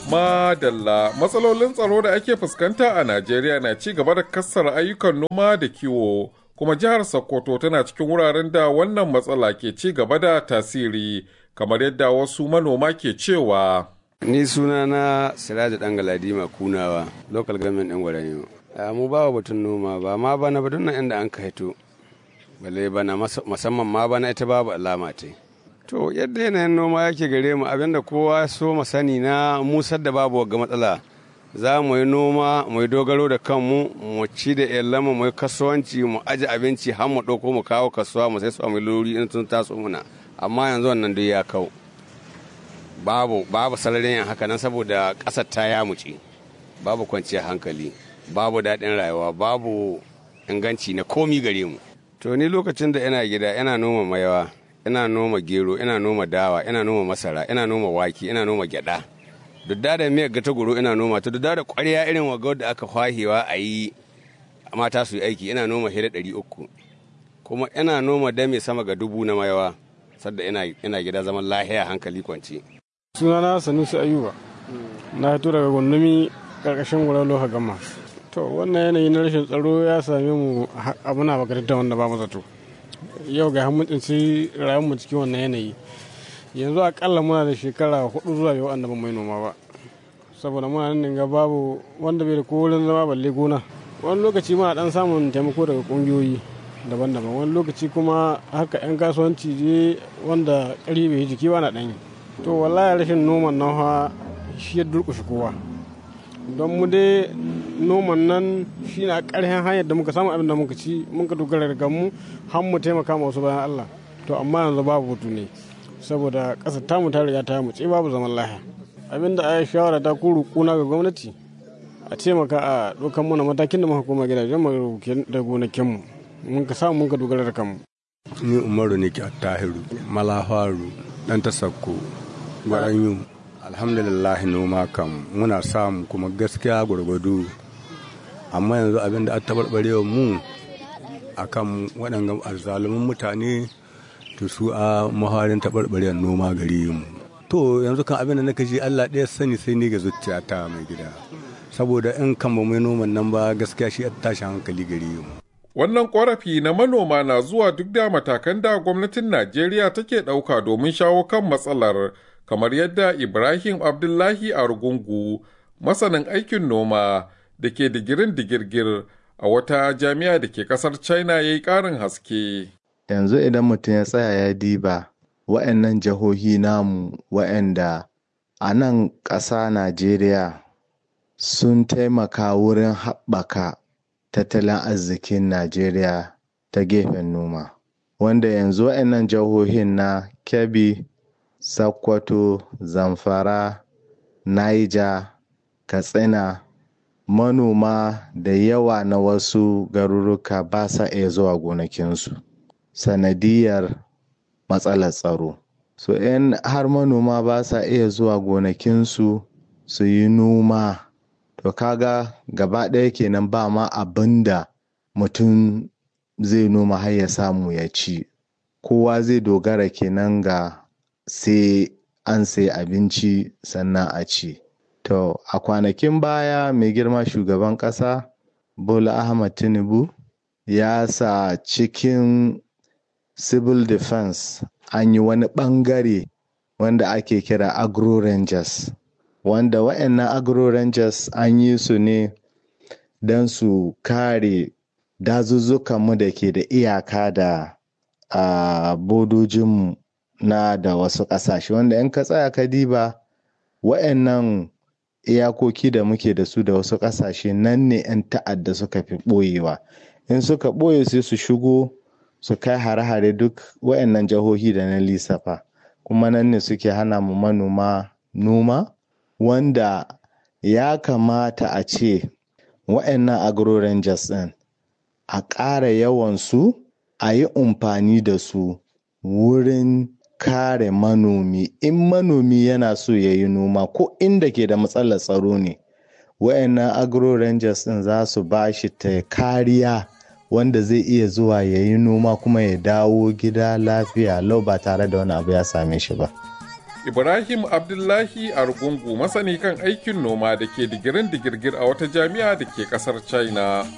Madalla matsalolin tsaro da ake fuskanta a Najeriya na ci gaba da kassar ayyukan noma da kiwo kuma jihar Sokoto tana cikin wuraren da wannan matsala ke ci gaba da tasiri kamar yadda wasu manoma ke cewa. Ni suna na Siraja ɗan Galadima Kunawa, local government ɗin Gwaranyo. Mu ba wa batun noma ba ma bana batun nan inda an ka hito. Balle bana musamman ma bana ita babu alama ce. To yadda yanayin noma yake gare mu abinda kowa so mu sani na musar da babu ga matsala. Za mu yi noma mu yi dogaro da kanmu mu ci da iyalanmu mu yi kasuwanci mu aji abinci har mu ɗauko mu kawo kasuwa mu sai su mu lori in sun taso muna. Amma yanzu wannan duk ya kau. babu babu sararin yin haka nan saboda ƙasar ta yamuce babu kwanciyar hankali babu daɗin rayuwa babu inganci na komi gare mu to ni lokacin da ina gida ina noma mayawa ina noma gero ina noma dawa ina noma masara ina noma wake ina noma gyada dudda da miyar gata goro ina noma ta dudda da ƙwarya irin waga da aka kwahewa a yi mata su yi aiki ina noma hira ɗari uku kuma ina noma dame sama ga dubu na mayawa sadda ina gida zaman lahiya hankali kwance sunana sanusi ayuba na fito daga gundumi karkashin wurin loha gama to wannan yanayi na rashin tsaro ya same mu abu na makaranta wanda ba mu zato yau ga mun tsinci rayuwar mu cikin wannan yanayi yanzu akalla muna da shekara hudu zuwa yau wanda ba mai noma ba saboda muna nan ga babu wanda bai da ko wurin zama balle gona wani lokaci muna dan samun taimako daga kungiyoyi daban-daban wani lokaci kuma haka 'yan kasuwanci je wanda ƙari bai jiki ba na ɗanyi to wallahi rashin noman nan fa shi ya durƙushe kowa don mu dai noman nan shi na ƙarfin hanyar da muka samu abin da muka ci muka dogara daga mu har mu taimaka ma wasu bayan Allah to amma yanzu babu hutu ne saboda ƙasar tamu ta riga ta mu ce babu zaman lahiya abin da a shawara ta kuru kuna ga gwamnati a taimaka a ɗaukan mana matakin da muka koma gidajen mu da gonakinmu mun ka samu mun ka dogara da kanmu ni umaru ne ke tahiru malafaru dan ta sakko gwaranyu alhamdulillah noma kam muna samu kuma gaskiya gwargwado amma yanzu abin da ta barbarewa mu a kan waɗanda azzalumin mutane to su a maharin taɓarɓarewar noma gare mu to yanzu kan abin da naka ji allah ɗaya sani sai ni ga zuciyata mai gida saboda in kan ba mai noman nan ba gaskiya shi tashi hankali gare mu Wannan ƙorafi na manoma na zuwa duk da matakan da gwamnatin Najeriya take ɗauka domin shawo kan matsalar, kamar yadda Ibrahim Abdullahi Argungu, masanin aikin noma da ke digirin digirgir a wata jami'a da ke ƙasar China ya yi ƙarin haske. Yanzu idan mutum ya tsaya ya diba wa'annan jihohi namu wa'anda a nan ƙasa Najeriya sun taimaka wurin haɓaka tattalin arzikin Najeriya ta gefen noma. Wanda yanzu waɗannan jihohin na Kebbi, Sokoto, Zamfara, Niger, Katsina, manoma da yawa na wasu garuruka ba sa iya zuwa gonakinsu. Sanadiyar matsalar tsaro. So in har manoma ba sa iya zuwa gonakinsu su yi noma. to kaga gaba ɗaya kenan ba ma abin da mutum zai noma har ya samu ya ci kowa zai dogara kenan ga sai an sai abinci sannan a ci to a kwanakin baya mai girma shugaban ƙasa bola ahmad tinubu ya sa cikin civil defense an yi wani ɓangare wanda ake kira agro rangers wanda wa'annan agro rangers an yi su ne don su kare dazuzzukanmu da ke da iyaka da a bodojinmu na da wasu ƙasashe wanda in ka tsaya ka diba wa'annan iyakoki da muke da su da wasu ƙasashe nan ne 'yan ta'adda suka fi ɓoyewa in suka ɓoye sai su shigo su kai hare-hare duk wa'annan jihohi da na lissafa kuma nan ne suke hana mu manoma noma wanda ya kamata a ce wa'annan agro rangers ɗin a ƙara yawansu a yi amfani da su wurin kare manomi in manomi yana so ya yi noma ko inda ke da matsalar tsaro ne wa'annan agro rangers ɗin za su ba shi ta kariya wanda zai iya zuwa ya yi noma kuma ya dawo gida lafiya lau ba tare da wani abu ya same shi ba. Ibrahim Abdullahi Argungu masani kan aikin noma da ke digirin digirgir a wata jami'a da ke ƙasar China.